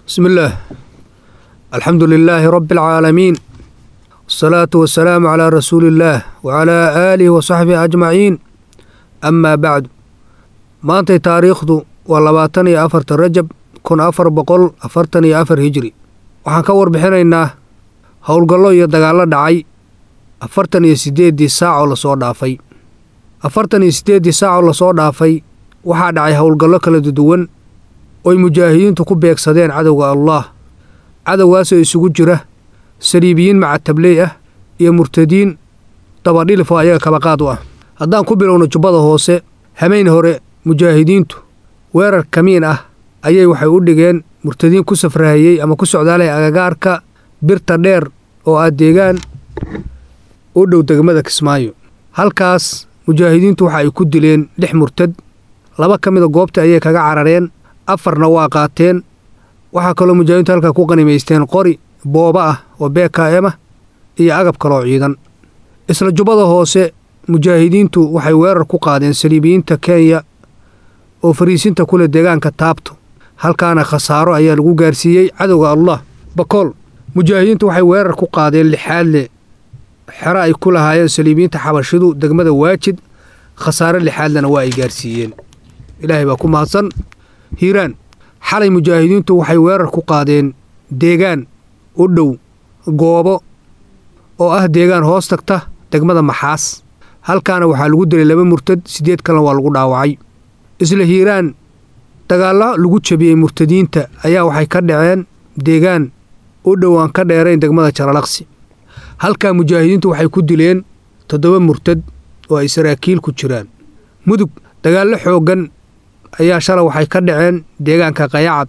بسم الله الحمد لله رب العالمين والصلاة والسلام على رسول الله وعلى آله وصحبه أجمعين أما بعد maantay taariikhdu waa labaatan iyo afarta rajab kun afar boqol afartan iyo afar hijri waxaan ka warbixinaynaa howlgallo iyo dagaallo dhacay afartan iyo siddeeddii saacoo lasoo dhaafay afartan iyo siddeeddii saacoo lasoo dhaafay waxaa dhacay howlgallo kala duwan oy mujaahidiintu ku beegsadeen cadowga allaah cadowgaasoo isugu jira saliibiyiin macatabley ah iyo murtadiin dabadhilif oo ayaga kabaqaad u ah haddaan ku bilowno jubbada hoose hameyn hore mujaahidiintu weerar kamiin ah ayay waxay u dhigeen murtadiin ku safrahayey ama ku socdaalaya agagaarka birta dheer oo ah deegaan u dhow degmada kismaayo halkaas mujaahidiintu waxa ay ku dileen lix murtad laba ka mida goobta ayay kaga carareen afarna waa qaateen waxaa kaloo mujaahidiintu halkaa ku qanimaysteen qori booba ah oo beekaema iyo agab kaloo ciidan isla jubbada hoose mujaahidiintu waxay weerar ku qaadeen saliibiyiinta kenya oo fariisinta kule deegaanka taabto halkaana khasaaro ayaa lagu gaarsiiyey cadowga allah bakool mujaahidiintu waxay weerar ku qaadeen lixaadle xero ay ku lahaayeen saliibiyiinta xabashidu degmada waajid khasaare lixaadlena waa ay gaarsiiyeen ilaahay baa ku mahadsan hiiraan xalay mujaahidiintu waxay weerar ku qaadeen deegaan u dhow goobo oo ah deegaan hoos tagta degmada maxaas halkaana waxaa lagu dilay laba murtad siddeed kalena waa lagu dhaawacay isla hiiraan dagaallo lagu jabiyey murtadiinta ayaa waxay ka dhaceen deegaan u dhowaan ka dheerayn degmada jaralaqsi halkaa mujaahidiintu waxay ku dileen toddoba murtad oo ay saraakiil ku jiraan mudug dagaallo xooggan ayaa shalay waxay ka dhaceen deegaanka qayacad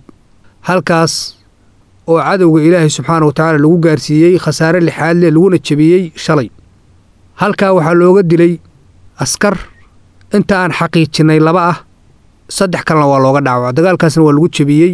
halkaas oo cadowga ilaahay subxaana wa tacaala lagu gaarsiiyey khasaare lixaadle laguna jabiyey shalay halkaa waxaa looga dilay askar inta aan xaqiijinnay laba ah saddex kalena waa looga dhaawaca dagaalkaasna waa lagu jebiyey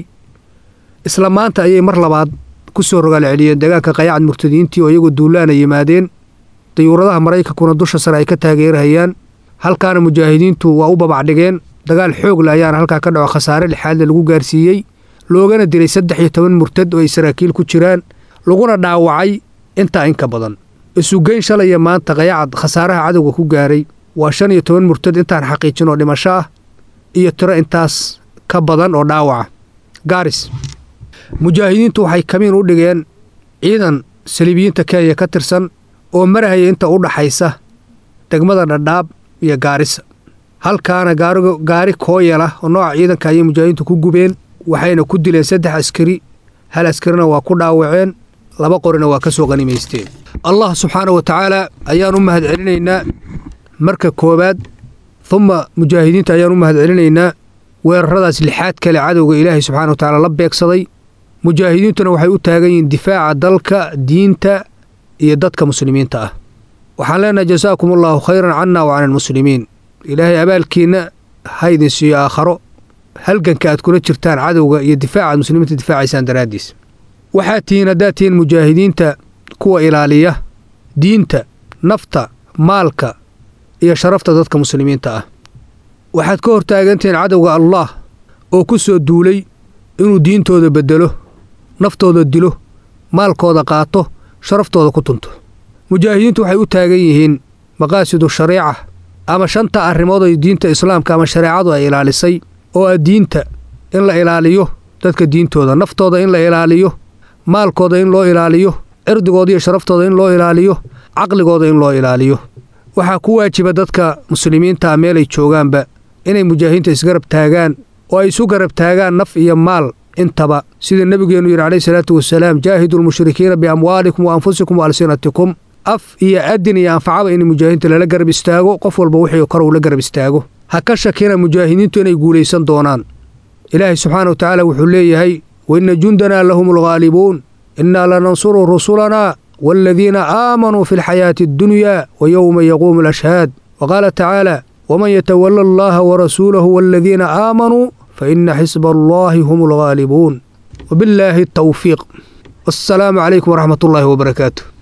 isla maanta ayay mar labaad ku soo rogaal celiyeen deegaanka qayacad murtadiintii oo iyagoo duulaana yimaadeen dayuuradaha maraykankuna dusha sare ay ka taageerahayaan halkaana mujaahidiintu waa u babacdhigeen dagaal xoogle ayaana halkaa ka dhaco khasaare lixaadle lagu gaarsiiyey loogana dilay saddex iyo toban murtad oo ay saraakiil ku jiraan laguna dhaawacay intaa inka badan isugeyn shalaya maanta qayacad khasaaraha cadowga ku gaaray waa shan iyo toban murtad intaan xaqiijin oo dhimasho ah iyo tiro intaas ka badan oo dhaawaca gaaris mujaahidiintu waxay kamiin u dhigeen ciidan saliibiyiinta kenya ka tirsan oo marahaya inta u dhaxaysa degmada dhadhaab iyo gaarisa halkaana gaari kooyala oo nooca ciidanka ayay mujaahidiintu ku gubeen waxayna ku dileen saddex askari hal askarina waa ku dhaawaceen laba qorina waa ka soo qanimaysteen allah subxaana wa tacaala ayaan u mahad celinaynaa marka koowaad humma mujaahidiinta ayaan u mahad celinaynaa weeraradaas lixaad kale cadowga ilaahay subxana wa tacaala la beegsaday mujaahidiintuna waxay u taagan yihiin difaaca dalka diinta iyo dadka muslimiinta ah waxaan leenahay jasaakum allaahu khayran canna wa cani almuslimiin ilaahay abaalkiinna ha idin siiyo aakharo halganka aad kula jirtaan cadowga iyo difaaca aad muslimiinta difaacaysaan daraaddiis waxaad tihiin haddaad tihiin mujaahidiinta kuwa ilaaliya diinta nafta maalka iyo sharafta dadka muslimiinta ah waxaad ka hortaagantihiin cadowga allaah oo ku soo duulay inuu diintooda beddelo naftooda dilo maalkooda qaato sharaftooda ku tunto mujaahidiintu waxay u taagan yihiin maqaasidu shariica ama shanta arrimood oo diinta islaamka ama shareecadu ay ilaalisay oo ah diinta in la ilaaliyo dadka diintooda naftooda in la ilaaliyo maalkooda in loo ilaaliyo cirdigooda iyo sharaftooda in loo ilaaliyo caqligooda in loo ilaaliyo waxaa ku waajiba dadka muslimiintaa meelay joogaanba inay mujaahidiinta isgarab taagaan oo ay isu garab taagaan naf iyo maal intaba sida nebigeennu yidhi calayhi salaatu wasalaam jaahidu lmushrikiina biamwaalikum wa anfusikum wa alsinatikum af iyo adin iyo anfacaba in mujaahidiinta lala garab istaago qof walba wixii kor uu la garab istaago ha ka shakina mujaahidiintu inay guulaysan doonaan ilaahay subxaana wa tacaala wuxuu leeyahay waina jundanaa lahum alghaalibuun innaa lanansuru rusulanaa waaladiina aamanuu fi alxayaati addunyaa wa yowma yaquumu alashhaad wa qaala tacaala waman yatawala allaha warasuulahu waaladiina aamanuu faina xisba allahi hum alghaalibuun wabillaahi atawfiiq wassalaamu calaykum waraxmat ullaahi wabarakaatu